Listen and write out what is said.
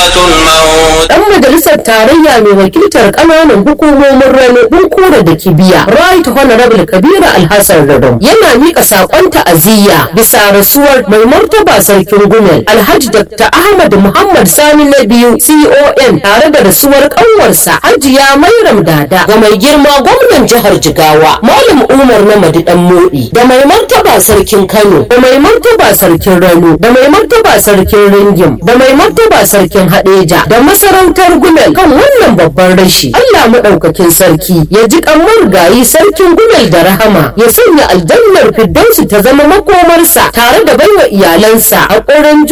الموت Dan majalisar tarayya mai wakiltar ƙananan hukumomin rano bunkura da kibiya right honorable kabiru alhassan radon yana mika saƙon ta'aziyya bisa rasuwar mai martaba sarkin gumel alhaji dr ahmad muhammad sani na biyu con tare da rasuwar ƙanwarsa hajiya mairam dada ga mai girma gwamnan jihar jigawa malam umar na madidan moɗi da mai martaba sarkin kano da mai martaba sarkin rano da mai martaba sarkin ringim da mai martaba sarkin hadeja da masarautar gumel kan wannan babban rashi allah maɗaukakin sarki ya ji kamar gayi sarkin gumel da rahama ya sanya aljannar firdausi ta zama makomarsa tare da baiwa iyalansa a